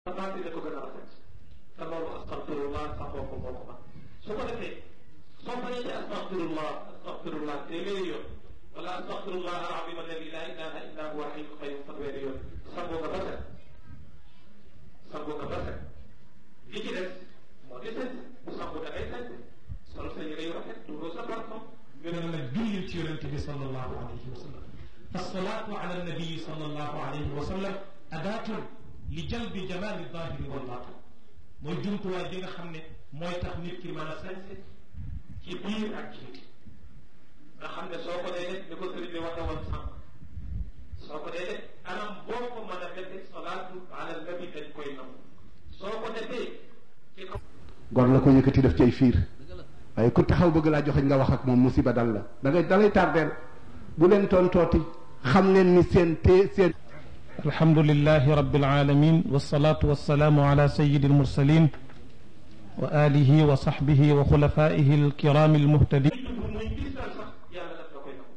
sa baati ko gën a rafet te loolu astaghfirullah saxoo ko moo ko man su ko defee soo paree ci astaghfirullah astaghfirullah téeméeri yoon wala astaghfirullah al-azim alladi la ilaha illa huwa al-hayyul qayyum fanweeri yoon sangoo nga ba set sangoo nga ba set li ci des moo di set bu sangu da ngay set sol sa yére yu rafet duuroo sa parfum ñu ne la jullil ci yonente bi sallallahu alayhi wa sallam fasalaatu ala nabii sallallahu alayhi wa sallam adaatun li jalbi jamaali daahiri wal baatin mooy jumtuwaay bi nga xam ne mooy tax nit ki mën a sañse ci biir ak ci biti nga xam ne soo ko dee def ni ko sëriñ bi waxe woon sànq soo ko dee def anam boo ko mën a defee salaatu ala nabi dañ koy nangu soo ko defee ci kaw gor la ko yëkkati def ci ay fiir waaye ku taxaw bëgg laa joxeñ nga wax ak moom musiba dal la da ngay dalay tardeel bu leen tontooti xam leen ni seen te seen الحمد لله رب العالمين والصلاة والسلام على سيد المرسلين وآله وصحبه وخلفائه الكرام المهتدين muy gisal sax yàlla daf la koy nangu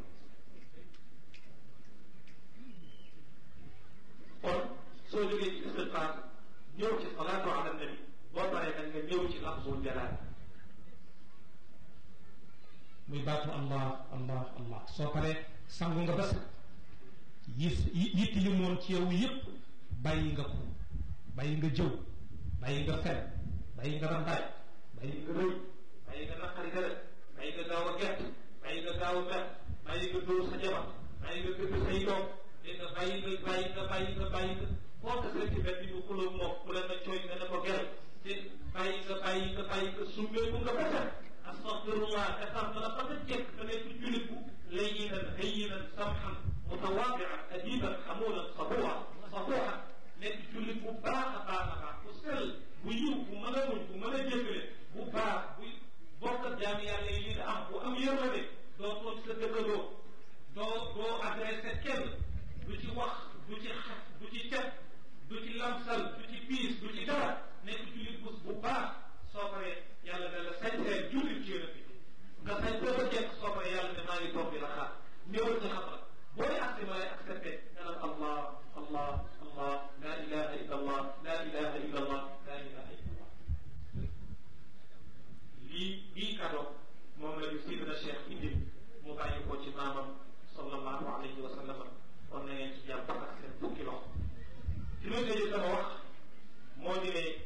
kon soo jógee ci istigfaar ñëw ci salaatu ala nabi boo paree nag nga ñëw ci lafzul jalaal muy baatu allah allah allah soo paree sangu nga bas yi yitti li moon ci yow yëpp bàyyi nga ko bàyyi nga jëw bàyyi nga fen bàyyi nga rambaaj bàyyi nga rëy bàyyi nga naqari deret bàyyi nga gaaw a gert bàyyi nga gaaw a mer bàyyi nga dóor sa jabar bàyyi nga gëdd say doom dégg nga bàyyi nga bàyyi nga bàyyi nga bàyyi nga foo ko seeti benn bi xuloo moom ku leen na cooy nga ne ko gel te bàyyi nga bàyyi nga bàyyi nga summeeku nga fetal astaghfirullah defar na la ba nga jekk da nekk julit bu layyinan hayyinan samhan mutawaadian adiban xamulan sabuwa sabuha nekk jullit bu baax a baax a baax bu sell bu yiw bu mën a muñ bu mën a jëkkale bu baax bu bokk ak jaami yàlla yi nga am bu am yërmande doo tooñ sa dëkkandoo doo doo adressé kenn du ci wax du ci xas du ci cet du ci lamsal du ci piis du ci dara nekk jullit bu bu baax soo paree yàlla ne la sañsee jullit ci yonent bi nga sañ boo ba jekk soo paree yàlla ne maa ngi toog di la xaar ñëwal ci xam la boo dee acté ma lay accepté nga naan allah allah allah la ilaha illa allah la ilaha illa allah la ilaha illa allah lii bii kado moom la ñu sidna cheikh indil mu bàyyi ko ci maamam sallallahu alayhi wa sallam kon na ngeen ci jàpp ak seen fukki loxo ci loolu tëjee sama wax moo di ne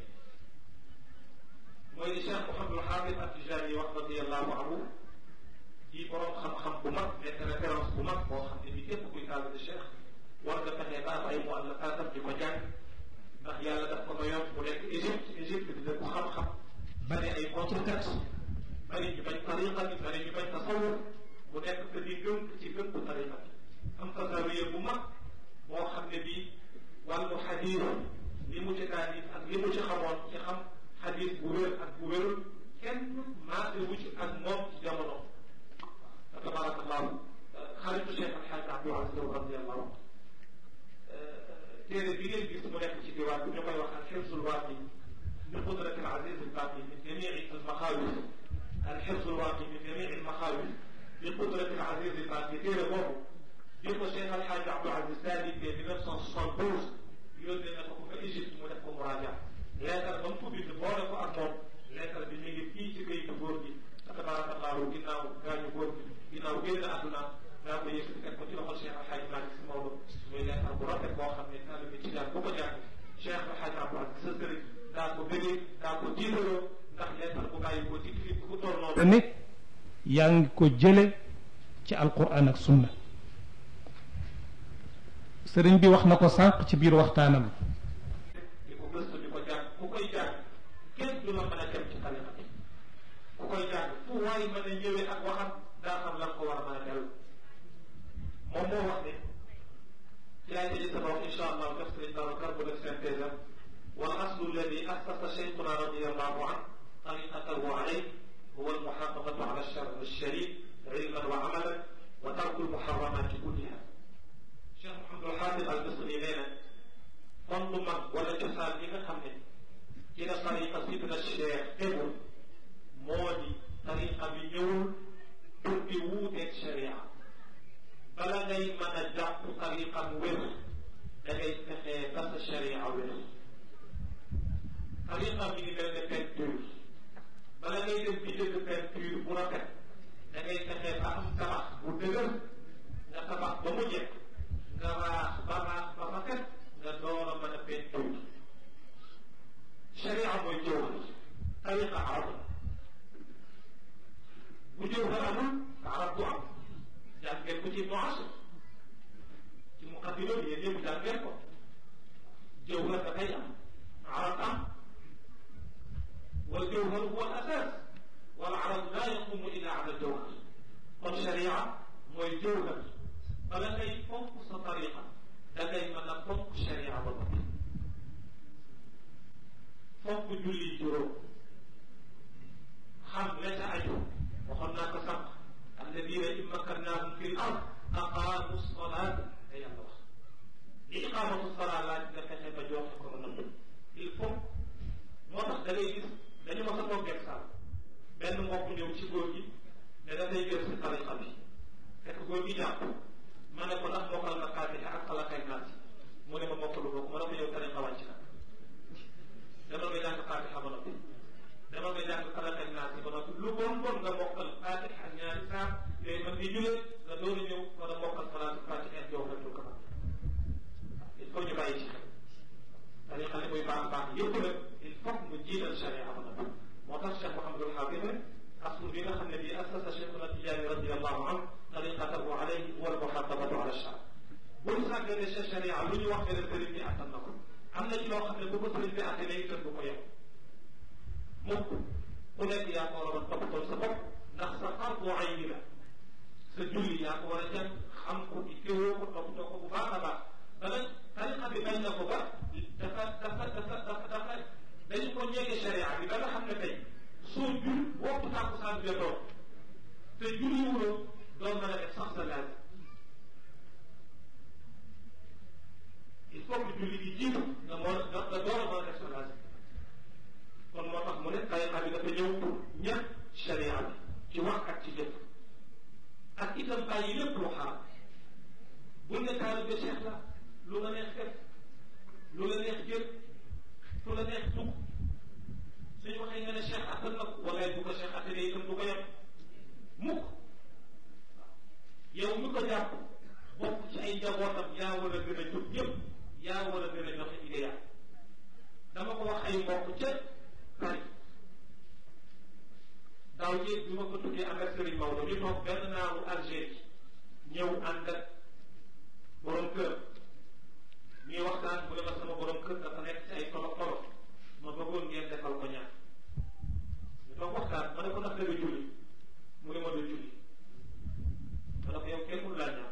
mooy di cheikh Mouhamadul Xaafid At-Tijaani wax radiallahu anhu di borom xam-xam bu mag nekk référence bu mag boo xam ne bi képp kuy taal de cheikh war nga fexe ba ay mu àllafaatam di ko jàng ndax yàlla daf ko mayoon bu nekk Égypte Égypte di dëkku xam-xam bari ay contrekat bari ñu bañ tariqa bi bari ñu bañ tasawur mu nekk que di gënk ci gënku tariqa bi am fa zawiya bu mag boo xam ne bii wàllu xadiis li mu ci taalif ak li mu ci xamoon ci xam xadiis bu wér ak bu wérul kenn maase wu ci ak moom ci jamono tabarakallahu xaritu cheikh alxaaj abdul aziz radiallahu anhu téere bi ngeen gis mu nekk ci diwaan bi ñu koy wax alxirsul waaqi bi qudrati alaziz albaqi min jamii almaxaawis alxirsul waaqi min jamii almaxaawis bi qudrati alaziz albaqi téere boobu bi ko cheikh alxaaj abdul aziz taalifee mille neuf cent soixante-douze yónnee na ko ko fa Égypte mu def ko muraaja leetar ba mu ko bind boole ko ak moom leetar bi mi ngi fii ci këyitu góor gi tabarakallahu ginnaaw gaañu góor gi ginnaaw génn àdduna daa ko yëkkati teg ko ci loxol Cheikh Alhaji Malick Si Maodo muy leetar bu rafet boo xam ne taalibe ci daal bu ko jàng Cheikh Alhaji Abdou Aziz sa sëriñ daa ko bëggee daa ko jiitaloo ndax leetar bu bàyyi ko ci kii ku toll noonu ne yaa ngi ko jële ci alquran ak sunna sëriñ bi wax na ko sànq ci biir waxtaanam di ko gëstu di ko jàng ku koy jàng kenn du la mën a dem ci tariqa bi ku koy jàng fu waay mën a ñëwee ak waxam daa xam lan ko war a mën a dellu moom moo wax ne ci laay tëjee sama wax incha allah def sëriñ Babacar bu def synthèse am wal aslu alladi assasa cheikhuna radiallahu an tariqatahu alayh huwa almuxafadatu ala alchar alsharif ilman wa amalan wa tarku almuharramati kulliha cheikh Mouhamadul Xaafid al Misri nee na fond mag wala cosaan yi nga xam ne ci la tariqa sidna cheikh tegu moo di tariqa bi ñëwul pour di wuuteeg sharia bala ngay mën a jàpp tariqa bu wér da ngay fexee ba sa sharia wér tariqa mi ngi mel ne peinture bala ngay dem bi jënd peinture bu rafet da ngay fexe ba am tabax bu dëgër nga tabax ba mu jekk nga raax ba raax ba rafet nga door a mën a peinture sharia mooy jawhar tariqa arab bu jawhar amul arab du am jàngeen ko ci noas ci muqaddima bi yéen ñëpp jàngeen ko jawhar dafay am arab am والجوهر هو الأساس والعرض لا يقوم إلا على الجوهر والشريعة هو الجوهر فلا كي فوق طريقة لكي من فوق الشريعة بالضبط فوق جلي جرو خم ليس أجر وقلنا كسبق الذين إن مكناهم في الأرض أقاموا الصلاة أي الله إقامة الصلاة لا تتكلم بجوهر il faut moo tax da ngay gis dañu ma sa toog ak saal benn mbokk ñëw ci góor gi ne dafay jël si tariqa bi fekk góor gi jàpp ma ne ko ndax mokkal na Faatiha ak Falaq ak Naas mu ne ma mokkalu ko ma ne ko yow tariqa wàcc na demal nga jàng Faatiha ba noppi demal nga jàng Falaq ak Naas ba noppi lu bon bon nga mokkal Faatiha ak ñaari saar yooyu man di julee nga door a ñëw war a mokkal salaatu Faatiha ak Jawharatul Kamal il faut ñu bàyyi ci xel tariqa li muy baax baax yëpp nag il faut mu jiital sharia ba noppi moo tax Cheikh Mouhamadul Xaafid ne aslu bi nga xam ne bii assasa Cheikhuna Tijaani radiyallahu anhu tariqatahu alayhi wal muhaafadatu ala shar bu ñu sàggane sa sharia lu ñu wax ne sëriñ bi attan na ko am na ci loo xam ne bu ko sëriñ bi attee léegi tën du ko yem mukk ku nekk yaa ko war a toppatoo sa bopp ndax sa fardu ayni la sa julli yaa ko war a jàng xam ko itteewoo ko toppatoo ko bu baax a baax ba nag tariqa bi bañ na ko ba dafa dafa dafa dafa dafa dañu ko ñeege sharia bi ba nga xam ne tey soo jul waxtu tàkkusaan jotoo te julli wuloo doon mën a def sax sa laaj il faut que julli gi jiitu nga moo nga door a mën a def sa laaj kon moo tax mu ne tariqa bi dafa ñëw pour ñett sharia bi ci wax ak ci jëf ak itam bàyyi lépp lu xaram buñ ne taalibe Cheikh la lu la neex def lu la neex jël fu la neex dugg suñu waxee nga ne Cheikh attan na ko wala bu ko Cheikh attanee itam du ko yem mukk yow mi ko jàpp bokk ci ay njabootam yaa war a gën a jóg yëpp yaa war a gën a joxe idéal dama ko wax ay mbokk ca Paris daaw jéeg bi ma ko tuddee ànd ak Serigne Maodo ñu toog benn naaru Algérie ñëw ànd ak borom kër ñuy waxtaan mu ne ma sama borom kër dafa nekk ci ay tolof tolof ma bëggoon ngeen defal ko ñaan ñu toog waxtaan ma ne ko ndax da nga julli mu ne ma du julli ma ne ko yow kenn mënu laa ñaan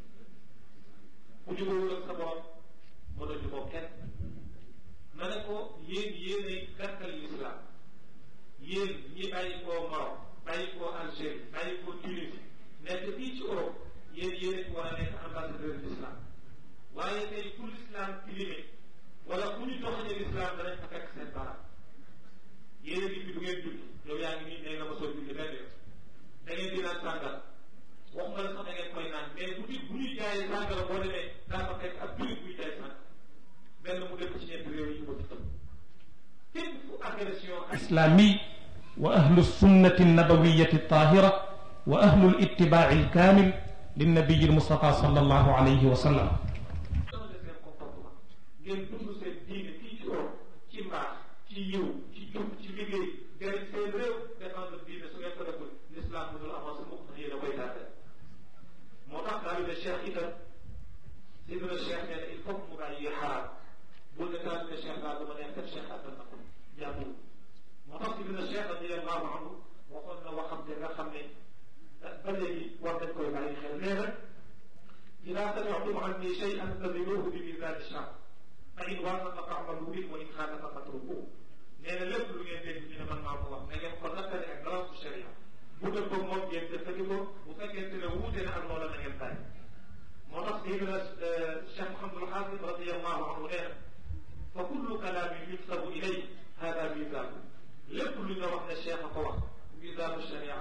ku jubóowul ak sa borom ma doon jubóo kenn ma ne ko yéen yéenay gàttal l'islam yéen ñi bàyyi koo Maroc bàyyi koo Algérie bàyyi koo Tunisie nekk fii ci Europe yéen yéen war a nekk ambassadeur l'islam waaye tey pour l'islam tilimé wala ku ñu doxalee l'islam danañ fa fekk seen baram yéen a ngi fi du ngeen julli yow yaa ngi nii nee nga ma soo julli benn yoon da ngeen di naan sàngara waxuma la sax da ngeen koy naan mais bu di bu ñuy jaayee sàngara boo demee daa fa fekk ab jullit buy jaay sàngara benn mu dëkk ci ñetti réew yi ñu ko ci képp fu agression islami wa ahlu sunnati nabawiyati tahira wa ahlu littibaai alkamil linnabiyi almustafa sallallahu alayhi wa sallam seen comportement ngeen dund seen diine fii ci Europe ci mbaax ci yiw ci jub ci liggéey jëriñ seen réew défendre diine su ngeen ko deful l'islam bu dul avancé mukk ndax yéen a koy tardé moo tax taalibe Cheikh itam sidina Cheikh nee na il faut mu bàyyi xaraam bul ne taalibe Cheikh laa dama neex def Cheikh attan na ko jàppul moo tax sidina Cheikh radiyallahu anhu waxoon na waxam te nga xam ne ba léegi war nañ koy bàyyi xel nee na إذا سمعتم عني شيئا فزنوه بميزان الشرع فإن وافق فاعملوا به وإن خالف فاتركوه nee na lépp lu ngeen dégg ñu ne man maa ko wax na ngeen ko nattale ak balance bu sharia bu dëpp ko moom ngeen jëfandikoo bu fekkente ne wuute na ak loola na ngeen bàyyi moo tax Seydina Cheikh Mouhamadul Xaafid radiyallahu anhu nee na fa kullu kalaamin yunsabu ilay hada misaanu lépp lu ñu wax ne Cheikh a ko wax misaanu sharia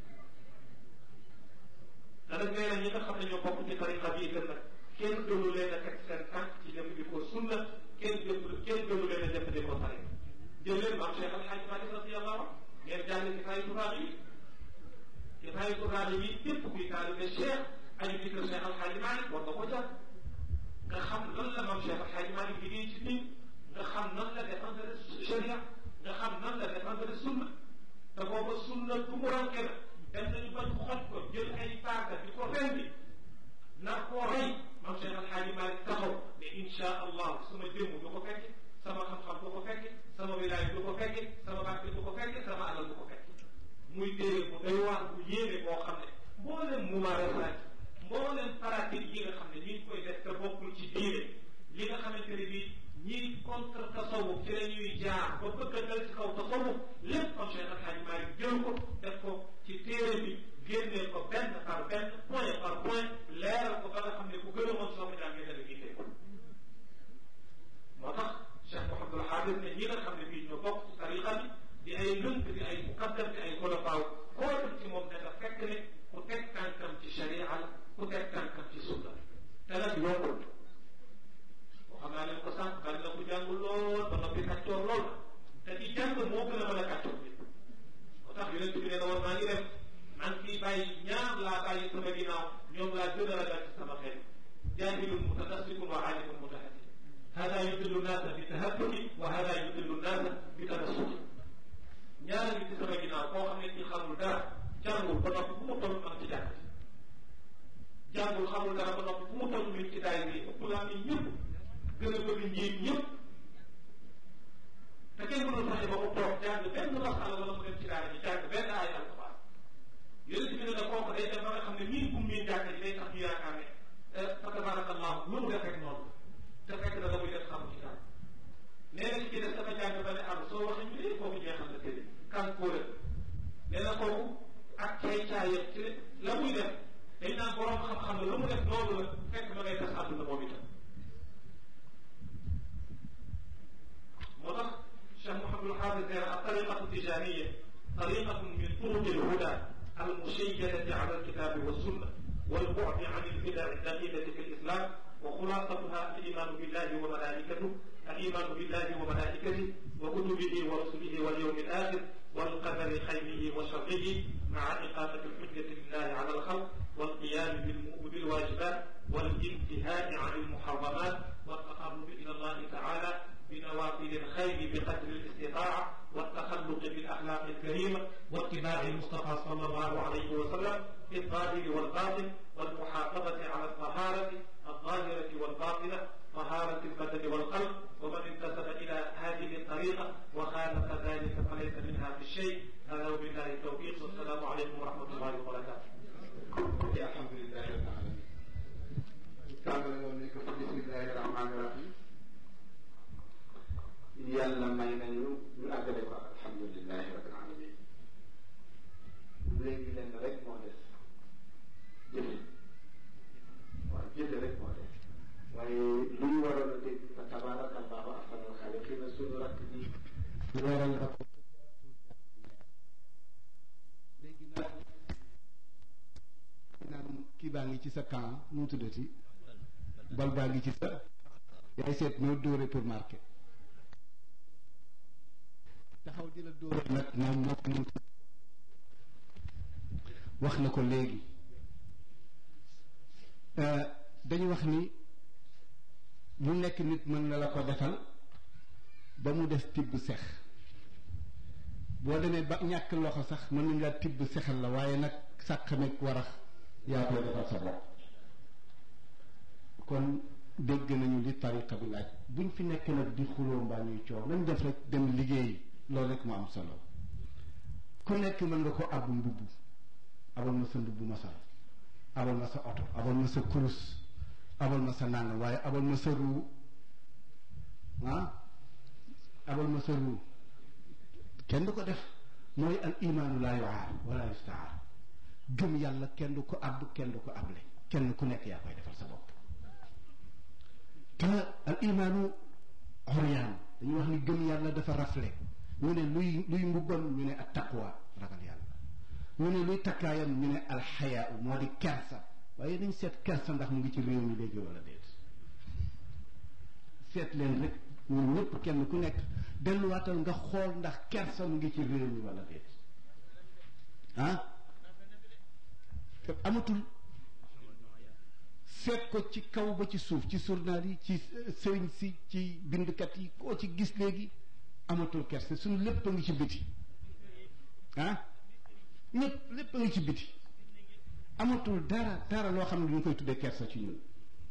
te nag nee na ñi nga xam ne ñoo bokk ci tariqa bi itam nag kenn gënu leen a teg seen tànk ci jëfandikoo sunna kenn jëf kenn gënu leen a jëfandikoo tariqa jël leen maam Cheikh Al Hadj Malick radiyallahu anhu ngeen jàng ci fay tubaab yi ci fay tubaab yi képp kuy taalibe Cheikh aju ci kër Cheikh Al Hadj Malick war nga ko jàng nga xam lan la maam Cheikh Al Hadj Malick liggéey ci nit nga xam nan la défendre sharia nga xam nan la défendre sunna te booba sunna du mu ranke na dem nañu bañ xoj ko jël ay paaka di ko rendi nar koo rey maam Cheikh Al Hadj Malick taxaw ne insha allah sama jëmm du ko fekke sama xam-xam du ko fekke sama wilaay du ko fekke sama barke du ko fekke sama alal du ko fekke muy téere bu doy waar bu yéene boo xam ne mbooleem mumaarasaat mbooleem pratique yi nga xam ne ñi ngi koy def te bokkul ci diine li nga xamante ne bii ñiy contre tasawuf ci la ñuy jaar ba bëgg a dal ci kaw tasawuf lépp comme Cheikh Al Hadj Malick jël ko def ko ci téere bi génnee ko benn par benn point par point leeral ko ba nga xam ne ku gën a mën soo ko jàngee dana gisee moo tax Cheikh Mouhamadul Hafiz ne ñi nga xam ne bii ñoo bokk ci tariqa bi di ay lënk di ay muqaddam di ay xolofaaw koo dem ci moom dana fekk ne ku teg tànkam ci sharia la ku teg tànkam ci sunna te nag yombul xam naa leen ko sànq bari na ku jàng lool ba noppi kàccoor lool te ci jàng moo gën a mën a kàccoor bi moo tax yonent bi nee na woon maa ngi dem maa ngi ciy bàyyi ñaar laa bàyyi sama ginnaaw ñoom laa gën a ragal ci sama xel jaahilun mutanasikun wa aalimun mutahaddi hada yudillu naasa bi tahaddudi wa hada yudillu naasa bi tanassuki ñaar ngi ci sama ginnaaw koo xam ne ci xamul dara jàngul ba noppi fu mu toll am ci jàkk jàngul xamul dara ba noppi fu mu toll mi ci daay bi ëpp laa ni ñëpp gën a bëgg njiit ñëpp te kenn mënul fexe ba mu toog jàng benn masala wala mu dem ci daara ji jàng benn aay alquran yonent bi ne na kooku day dem ba nga xam ne miin bu miin jàng ji day tax ñu yaakaar ne fa tabarakallahu lu mu def rek noonu te fekk na la muy def xamu ci dara nee na ci des dafa jàng ba ne am soo waxee ñu ne kooku jeexal na tëdd kan kóore nee na kooku ak caay caayam ci la muy def dañ naan borom xam-xam la lu mu def noonu la fekk ma ngay tas àdduna moom itam moo tax Cheikh Mouhamadul Hafiz nee na at-tariqatu tijaniyya tariqatun min turuqi al-huda al-mushayyadati ala al-kitabi wa sunna wal-bu'di an al-bida' ad-dakhilati fi al-islam وخلاصتها الإيمان بالله وملائكته الإيمان بالله وملائكته وكتبه ورسله واليوم الآخر والقدر خيره وشره مع إقامة الحجة لله على الخلق والقيام بالواجبات والانتهاء عن المحرمات والتقرب إلى الله تعالى بنوافل الخير بقدر الاستطاعة والتخلق بالأخلاق الكريمة واتباع المصطفى صلى الله عليه وسلم في الظاهر والباطن والمحافظة على الطهارة الظاهرة والباطنة طهارة البدن والقلب ومن انتسب إلى هذه الطريقة وخالف ذلك فليس منها في الشيء هذا وبالله التوفيق والسلام عليكم ورحمة الله وبركاته. الحمد لله رب العالمين. tàmbale woon nañ ko ci bismillahi rahmaani rahim yàlla may nañu ñu àggale ko alhamdulilahi rabbil alamin léegi lenn rek moo des jëfe waaw jëfe rek moo des waaye lu ñu waroon a dégg fa tabaraka allahu ahsanul xaaliqiina suñu rakk ji leeral na ko léegi nag naan kii baa ngi ci sa camp nu mu tuddati bal baa ngi ci sa yaay seet noo dóore pour marquer taxaw di la dóore nag moom moo ko mun wax na ko léegi dañu wax ni lu nekk nit mën na la ko defal ba mu des tibb sex boo demee ba ñàkk loxo sax mën nañ laa tibb sexal la waaye nag sàq meeg warax yaa koy defal sa bopp kon dégg nañu li tariqa bi laaj buñ fi nekk nag di xuloo mbaa ñuy coow nañ def rek dem liggéey loolu rek mu am solo ku nekk mën nga ko ab mbubb abal ma sa mbubb ma sol abal ma sa oto abal ma sa kurus abal ma sa nangam waaye abal ma sa ruu ah abal ma sa ruu kenn du ko def mooy al imaanu laa yuaar wala yustaar gëm yàlla kenn du ko àbb kenn du ko able kenn ku nekk yaa koy defal sa bopp te al imaanu xoryaan dañuy wax ni gëm yàlla dafa rafle ñu ne luy luy mbubbam ñu ne at taqwa ragal yàlla ñu ne luy takkaayam ñu ne alxayaa moo di kersa waaye dañ seet kersa ndax mu ngi ci réew mi léegi wala déet seet leen rek ñun ñëpp kenn ku nekk delluwaatal nga xool ndax kersa mu ngi ci réew mi wala déet ah te amatul seet ko ci kaw ba ci suuf ci journal yi ci sëriñ si ci bindkat yi koo ci gis léegi amatul kersa suñu lépp a ngi ci biti ah ñëpp lépp a ngi ci biti amatul dara dara loo xam ne duñ koy tuddee kersa ci ñun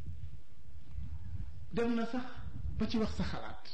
dem na sax ba ci wax sa xalaat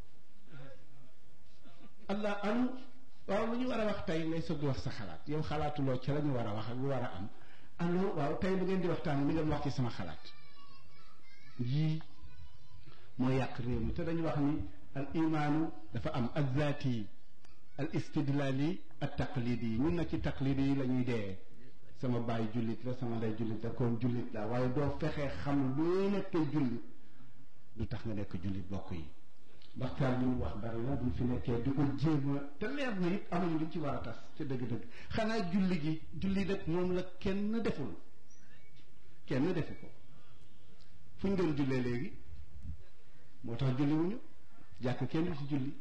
allah anu waaw lu ñu war a wax tey ngay soog di wax sa xalaat yow xalaatuloo ca la ñu war a wax ak lu war a am allo waaw tey bu ngeen di waxtaan li ngeen wax ci sama xalaat yii mooy yàq réew mi te dañu wax ni al imaanu dafa am al zaati al istidlaali al taqlidi yi ñun nag ci taqlidi yi la ñuy dee sama baay jullit la sama ndey jullit la kon jullit la waaye doo fexee xam loo nekkee jullit du tax nga nekk jullit bokk yi waxtaan li mu wax bari na buñ fi nekkee di ko jéem a te leer na it amuñu luñ ci war a tas ci dëgg-dëgg xanaa julli gi julli nag moom la kenn deful kenn defu ko fu ñu doon jullee léegi moo tax julli wuñu jàkk kenn du ci julli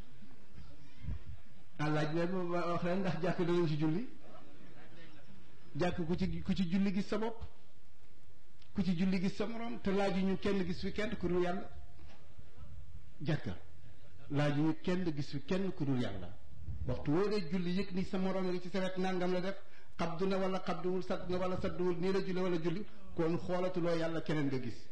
àllaaj leen wax leen ndax jàkk danañ ci julli jàkk ku ci ku ci julli gis sa bopp ku ci julli gis sa morom te laaju ñu kenn gis fi kenn ku dul yàlla jàkka laaju ñu kenn gis fi kenn ku dul yàlla waxtu woo dee julli yëg ni sa morom nga ci sa wet nangam la def xabdu na wala xabduwul sadd na wala sadduwul nii la julli wala julli kon xoolatuloo yàlla keneen nga gis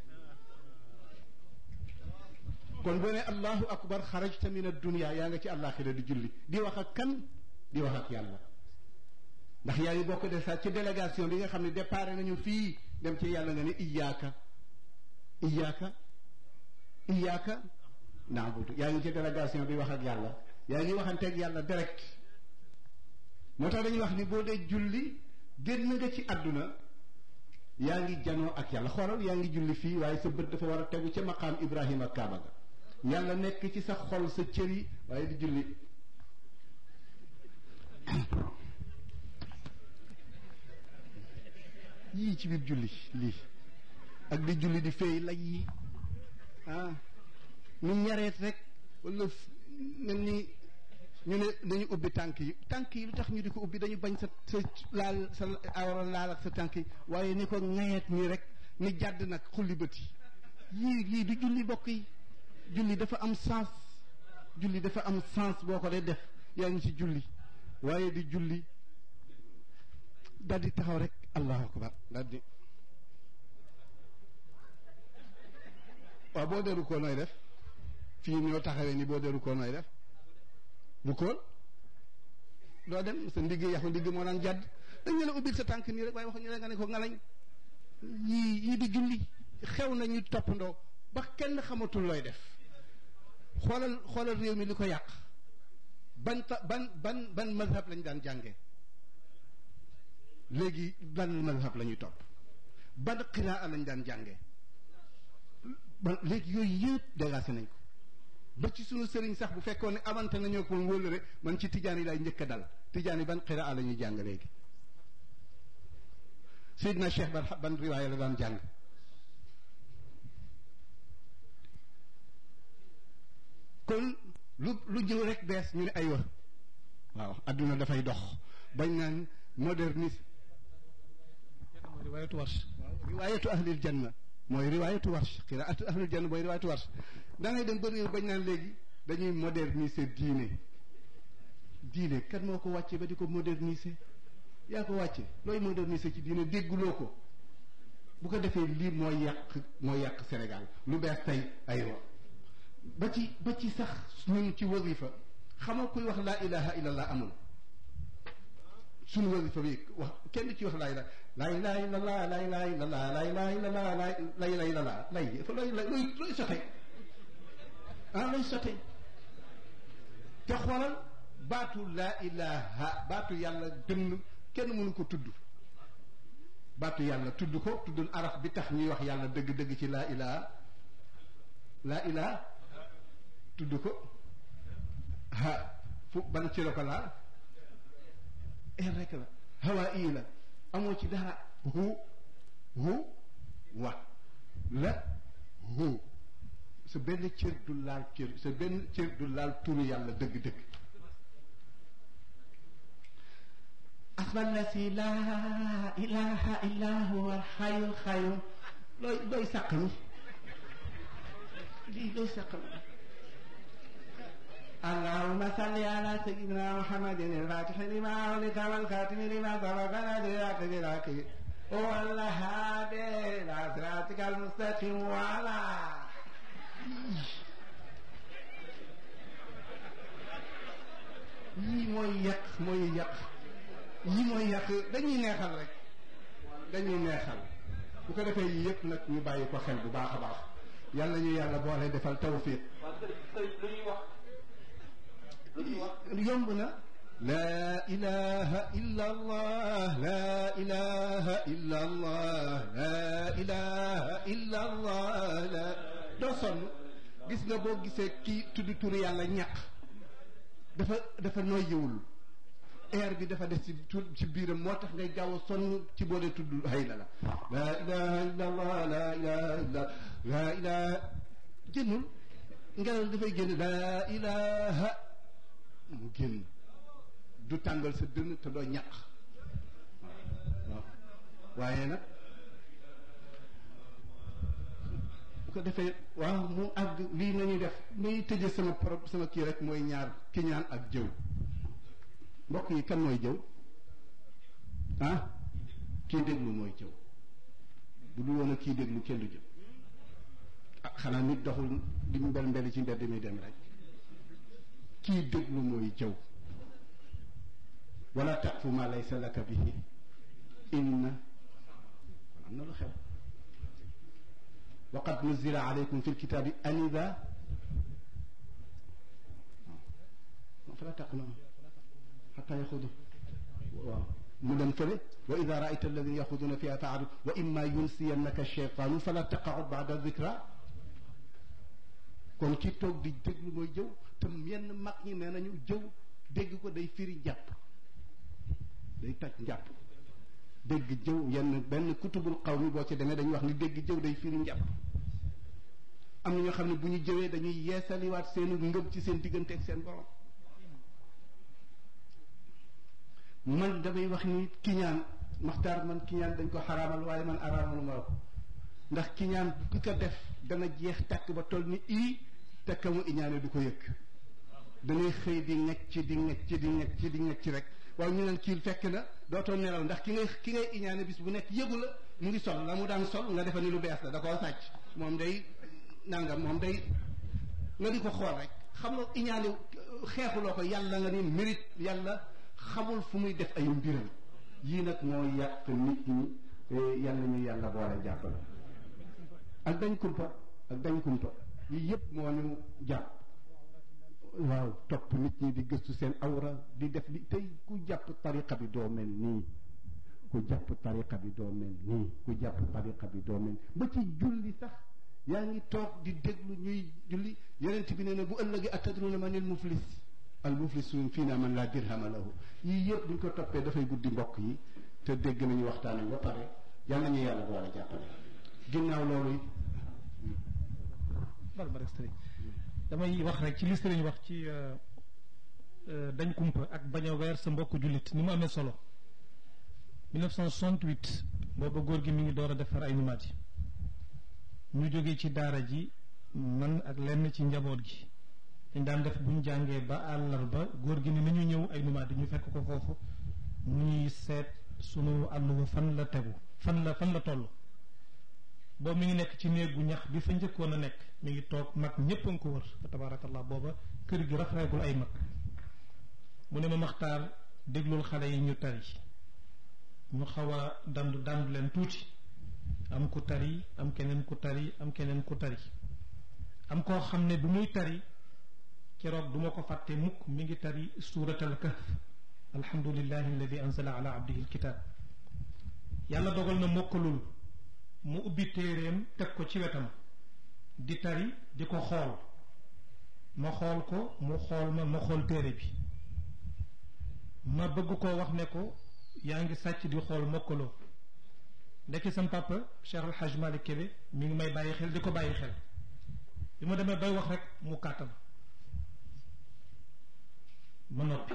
kon boo ne allahu akbar xarajta min addunia yaa nga ci àllaaxira di julli di wax ak kan di wax ak yàlla ndax yaa ngi bokk de sax ci délégation bi nga xam ne départ nañu fii dem ci yàlla nga ne iyaaka iyaaka iyaaka naabudu yaa ngi ci délégation bi wax ak yàlla yaa ngi waxanteeg yàlla direct moo tax dañuy wax ni boo dee julli génn nga ci àdduna yaa ngi janoo ak yàlla xoolal yaa ngi julli fii waaye sa bët dafa war a tegu ca maqaam Ibrahima Kaaba ga yàlla nekk ci sa xol sa cër yi waaye di julli yii ci biir julli lii ak di julli di feey lay yi ah ñu ñareet rek wala mel ni ñu ne dañu ubbi tànk yi tànk yi lu tax ñu di ko ubbi dañu bañ sa sa laal sa awra laal ak sa tànk yi waaye ni ko ŋayeet nii rek ni jàdd nag xulli bët yi yii yii du julli bokk yi julli dafa am sens julli dafa am sens boo ko dee def yaa ngi ci julli waaye di julli daal di taxaw rek allahu akbar daal di waaw boo deru koo nooy def fii ñoo taxawee ni boo deru koo nooy def bu kool doo dem sa ndigg yaxu ndigg moo daan jàdd dañ ne la ubbil sa tànk nii rek waaye wax ñu nga ne ko ngalañ yii yii di julli xew na ñu toppandoo ba kenn xamatul looy def xoolal xoolal réew mi li ko yàq ban ta ban ban ban mazhab lañ daan jànge léegi ban mazhab la ñuy topp ban qiraa lañ daan jànge ba léegi yooyu yëpp dégagé nañ ko ba ci sunu sëriñ sax bu fekkoon ne amante nañoo ko wóllëre man ci tijaan yi lay njëkk a dal tijaan yi ban qiraa la ñuy jàng léegi Seydina Cheikh ban ban riwaaya la daan jàng kon lu lu ñëw rek bees ñu ne aywa waaw adduna dafay dox bañ naan modernisme mooy riwaayatu warsh riwaayatu ahlil janna mooy riwaayatu warsh qiraatu ahlil janna mooy riwaayatu warsh da ngay dem ba réew bañ naan léegi dañuy moderniser diine diine kan moo ko wàcce ba di ko moderniser yaa ko wàcce looy moderniser ci diine dégguloo ko bu ko defee lii mooy yàq mooy yàq Sénégal lu bees tey aywa ba ci ba ci sax ñun ci wasifa xamoo kuy wax laa ilaha illallah amul suñu wasifa bi wax kenn ci wax laa ilaha laa ilaha illallah laa ilaha illallah laa ilaha illallah laa ilaha illallah lay fa looy looy looy sote ah looy sote te xoolal baatu laa ilaha baatu yàlla dënn kenn mënu ko tudd baatu yàlla tudd ko tuddul araf bi tax ñuy wax yàlla dëgg-dëgg ci laa ilaha laa ilaha tudd ko ha fu ban ci la ko laal er rek la hawaa ii la amoo ci dara hu hu wa la hu sa benn cër du laal cër sa benn cër du laal turu yàlla dëgg-dëgg asma allasi laa ilaha illa huwa alxayul xayum looy looy sàq mi lii looy sàq mi اللهم صل على سيدنا محمد الفاتح لما أغلق والخاتم لما سبق نادرات بالحق والهادي إلى صراطك المستقيم وعلى yii mooy yàq mooy yàq yii mooy yàq dañuy neexal rek dañuy neexal bu ko defee yii yëpp nag ñu bàyyi ko xel bu baax a baax yàlla ñu yàlla boole defal tawfiq yomb na laa ilaha illa allah laa ilaha illa allah laa ilaha illa allah la doo sonn gis nga boo gisee kii tudd turu yàlla ñàq dafa dafa noyyiwul air bi dafa des ci tur ci biiram moo tax ngay gaaw a sonn ci boo dee tudd hay la la laa ilaha illa allah laa ilaha illa laa ilaha génnul ngelaw dafay génn laa ilaha mu génn du tàngal sa dënn te doo ñaq waaw waaye nag bu ko defee waaw mu àgg lii nañuy def muy tëje sama pro sama kii rek mooy ñaar kiñaan ak jëw mbokk yi kan mooy jëw ah kii déglu mooy jëw bu dul woon a kii déglu kenn du jëw ah xanaa nit doxul di mu mbel mbeli ci mbedd mi dem rek kii déglu mooy jëw wala taqfu ma laysa laka bihi inna kon am na lu xew wa qad nuzila alaykum fi lkitabi an ida fala taqna xata yaxudu waaw mu dem fële wa ida raayta alladina yaxuduna fiha faadu wa imma yunsiyannaka cheytaanu fala taqaud bada dicra kon ki toog di déglu mooy jëw te yenn mag ñi nee nañu jëw dégg ko day firi njàpp day toj njàpp dégg jëw yenn benn kutubul xaw mi boo ci demee dañuy wax ni dégg jëw day firi njàpp am na ñoo xam ne bu ñu jëwee dañuy yeesaliwaat seenu ngëm ci seen diggante ak seen borom man damay wax ni kiñaan maxtaar man kiñaan dañ ko xaraamal waaye man araamal ma ko ndax kiñaan ki ko def dana jeex tàkk ba toll ni ii te ka mu iñaane du ko yëg dangay xëy di ngecc ci di ngecc ci di ngecc ci di ngecc ci rek waaye ñu neen kii fekk na dootoo nelaw ndax ki ngay ki ngay iñaane bis bu nekk yëgu la mu ngi sol la mu daan sol nga defa ni lu bees la da koo sàcc moom day nangam moom day nga di ko xool rek xam nga iñaane xeexuloo ko yàlla nga ni mérite yàlla xamul fu muy def ay mbiram yii nag moo yàq nit ñi yàlla ñu yàlla boole jàppale ak dañ kumpa ak dañ kumpa yii yëpp moo ñu jàpp waaw topp nit ñi di gëstu seen awra di def li tey ku jàpp tariqa bi doo mel nii ku jàpp tariqa bi doo mel nii ku jàpp tariqa bi doo mel ba ci julli sax yaa ngi toog di déglu ñuy julli yonent bi nee na bu ëllëgee atadruna manil muflis al muflisuun fii naa man laa dirhama lahu yii yëpp buñ ko toppee dafay guddi mbokk yi te dégg nañu waxtaan wi ba pare yal nañu yàlla boole jàppale ginnaaw loolu bal ba rek sëriñ damay wax rek ci li sëriñ wax ci dañ kumpa ak bañ a weer sa mbokk jullit ni mu amee solo 1968 booba góor gi mi ngi door a defar ay numaat yi ñu jógee ci daara ji man ak lenn ci njaboot gi dañ daan def bu ñu jàngee ba àllarba góor gi ni nañu ñëw ay numaat ñu fekk ko foofu mu ñuy seet sunu àlluwa fan la tegu fan la fan la toll boobu mi ngi nekk ci néegu ñax bi fa njëkkoon a nekk mi ngi toog mag ñépp a nga ko wër fa tabaarakallah booba kër gi rafeegul ay mag mu ne ma maxtaar déglul xale yi ñu tari ñu xaw a dandu dandu leen tuuti am ku tari am keneen ku tari am keneen ku tari am koo xam ne bu muy tari keroog duma ko fàtte mukk mi ngi tari suurat al kahf alhamdulillahi alladi anzala ala abdihi alkitab yàlla dogal na mokkalul mu ubbi téeréem teg ko ci wetam di tari di ko xool ma xool ko mu xool ma ma xool téere bi ma bëgg koo wax ne ko yaa ngi sàcc di xool mokkaloo ndekki sam papa Cheikh Al Hadj Malick Kébé mi ngi may bàyyi xel di ko bàyyi xel bi ma demee bay wax rek mu kàttan ma noppi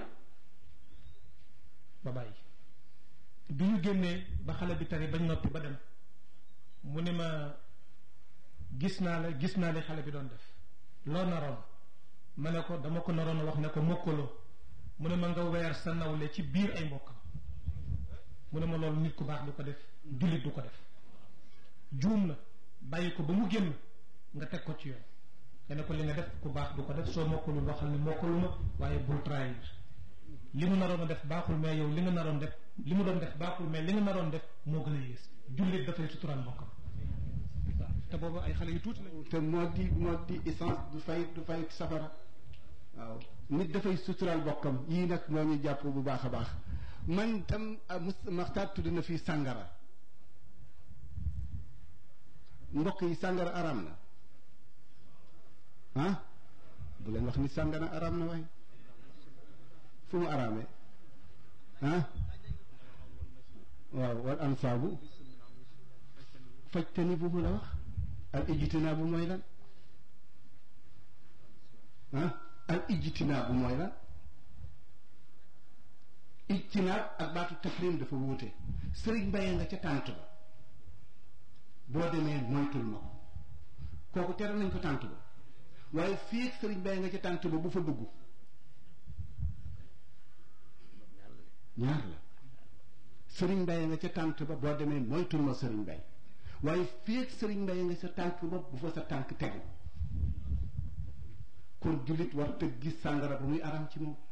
ba bàyyi bi ñu génnee ba xale bi tari bañ noppi ba dem mu ne ma gis naa la gis naa li xale bi doon def loo naroon ma ne ko dama ko naroon wax ne ko mokkaloo mu ne ma nga weer sa nawle ci biir ay mbokkam mu ne ma loolu nit ku baax du ko def jullit du ko def juum la bàyyi ko ba mu génn nga teg ko ci yoon nga ne ko li nga def ku baax du ko def soo mokkalul waxal ne mokkaluma waaye bul trahir li mu naroon a def baaxul mais yow li nga naroon def li mu doon def baaxul mais li nga naroon def moo gën a yées jullit dafay suturaal mbokkam waaw te boobu ay xale yu tuuti lañu te moo di moo di essence du fay du fay safara waaw nit dafay suturaal bokkam yii nag moo ñu jàpp bu baax a baax man tam maxtaar tudd na fii sàngara mbokk yi sàngara araam na ah bu leen wax ni sàngara araam na waaye fu mu araamee ah waaw wal ansaabu fajtani bu mu la wax al ijtinaabu mooy lan ah al ijtinaabu mooy lan ijtinaab ak baatu tafrim dafa wuute sëriñ mbaye nga ca tànt ba boo demee moytul ma ko kooku tere nañ ko tànt ba waaye fii sëriñ mbaye nga ca tànt ba bu fa dugg ñaar la sëriñ mbaye nga ca tànt ba boo demee moytul ma sëriñ mbaye waaye fii sëriñ mbaye nga sa tànk ba bu fa sa tànk tegu kon jullit war te gis sàngara ba muy aram ci moom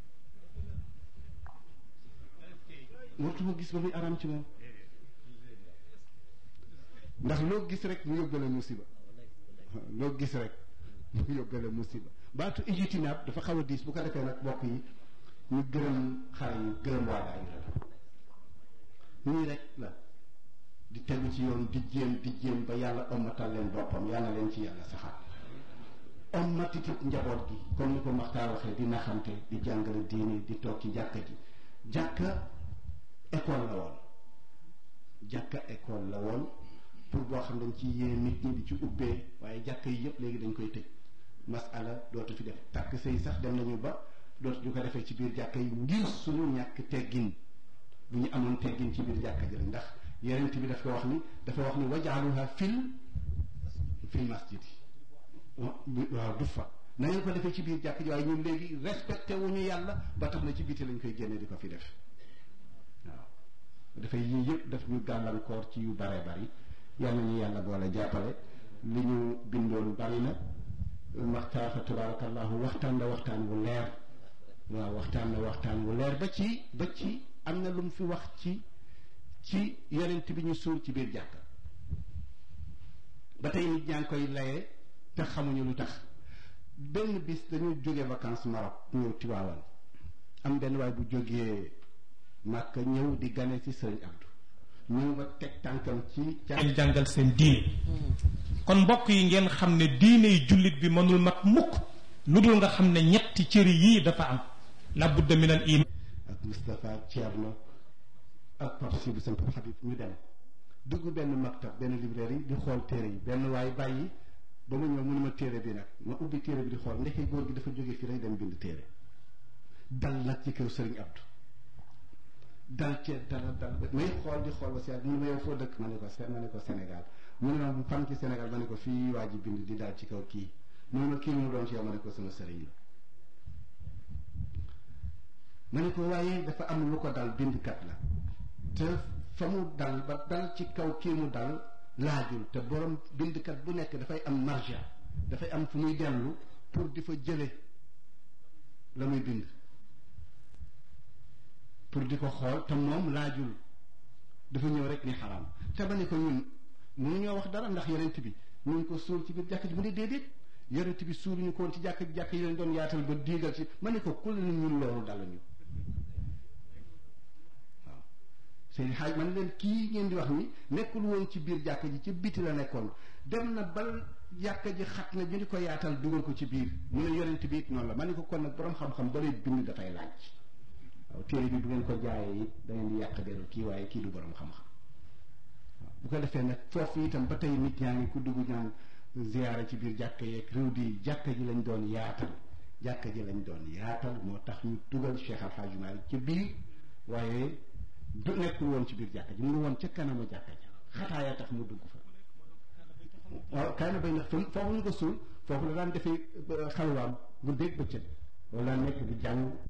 wartuma gis ba muy aram ci moom ndax loo gis rek mu yóbbale musiba loo gis rek mu yóbbale musiba baatu ijtinaab dafa xaw a diis bu ko defee nag bokk yi ñu gërëm xale yi gërëm waa daayira la nii rek la di tegu ci yoon di jéem di jéem ba yàlla ommatal leen boppam yàlla leen ci yàlla saxaat ommatitit njaboot gi comme ni ko Maxtaar waxee di naxante di jàngale diini di toog ci jàkka ji jàkka école la woon jàkka école la woon pour boo xam dañ ci yee nit ñi di ci ubbee waaye jàkka yi yëpp léegi dañ koy tëj masala dootu fi def takk sëy sax dem nañu ba dootu ñu ko defee ci biir jàkka yi ngir suñu ñàkk teggin bu ñu amoon teggin ci biir jàkka ji la ndax yeneen bi daf ko wax ni dafa wax ni wajaaluha fil fil masjid waaw du fa na ngeen ko defee ci biir jàkka ji waaye ñun léegi respecté wuñu yàlla ba tax na ci biti lañ koy génne di ko fi def waaw dafay yii yëpp daf ñu gàllankoor ci yu bare bari yal nañu yàlla boole jàppale li ñu bindoon bari na maxtaar fa tabarakallahu waxtaan la waxtaan wu leer waaw waxtaan la waxtaan wu leer ba ci ba ci am na lu mu fi wax ci ci yonent bi ñu suul ci biir jàkka ba tey nit ñaa ngi koy laye te xamuñu lu tax benn bis dañu jóge vacances Maroc ñëw Tiwaawan am benn waay bu jógee Màkka ñëw di gane ci Sëriñ Abdou ñëw ba teg tànkam ci ngeen jàngal seen diine kon mbokk yi ngeen xam ne diine yi jullit bi mënul mat mukk lu dul nga xam ne ñetti cëri yii dafa am la budda min al iman ak Moustapha ak Thierno ak Pape Sibou seen Pape Habib ñu dem dugg benn maktab benn librairie di xool téere yi benn waay bàyyi ba ma ñëw mënuma téere bi nag ma ubbi téere bi di xool ndeke góor gi dafa jóge fii rek dem bind téere dal nag ci kër Sëriñ Abdou dal ci dal dal may xool di xool ba si mu ne ma yow foo dëkk ma ne ko ma ne ko Sénégal mu ne ma fan ci Sénégal ma ne ko fii waa ji bind di dal ci kaw kii mu ne ma kii mu doon ci yow ma ne ko sama sëriñ la ma ne ko waaye dafa am lu ko dal bindkat la te fa mu dal ba dal ci kaw kii mu dal laajul te borom bindkat bu nekk dafay am marja dafay am fu muy dellu pour di fa jële la muy bind pour di ko xool te moom laajul dafa ñëw rek ni xaraam te ba ne ko ñun mënu ñoo wax dara ndax yonent bi ñu ngi ko suul ci biir jàkk ji mu ne déedéet yonent bi suul ñu ko woon ci jàkk ji jàkk yi leen doon yaatal ba diigal ci ma ne ko kul ni ñun loolu dal ñu waaw seen xaaj man leen kii ngeen di wax ni nekkul woon ci biir jàkk ji ci biti la nekkoon dem na bal jàkk ji xat na ñu di ko yaatal dugal ko ci biir mu ne yonent bi it noonu la ma ne ko kon nag borom xam-xam ba lay bind dafay laaj waaw téere bi bu ngeen ko jaayee it da ngeen di yàq deru kii waaye kii du borom xam-xam waaw bu ko defee nag foofu itam ba tey nit ñaa ngi ku dugg ñaan ziyaara ci biir jàkka yeeg réew di jàkka ji lañ doon yaatal jàkka ji lañ doon yaatal moo tax ñu dugal Cheikh Al Hadj Malick ci biir waaye du nekkul woon ci biir jàkka ji mu ngi woon ca kanama jàkka ji xataaya tax mu dugg fa waaw kaana bay ndax foofu ñu ko suul foofu la daan defee xalwaam bu dégg bëccëg wala nekk di jàng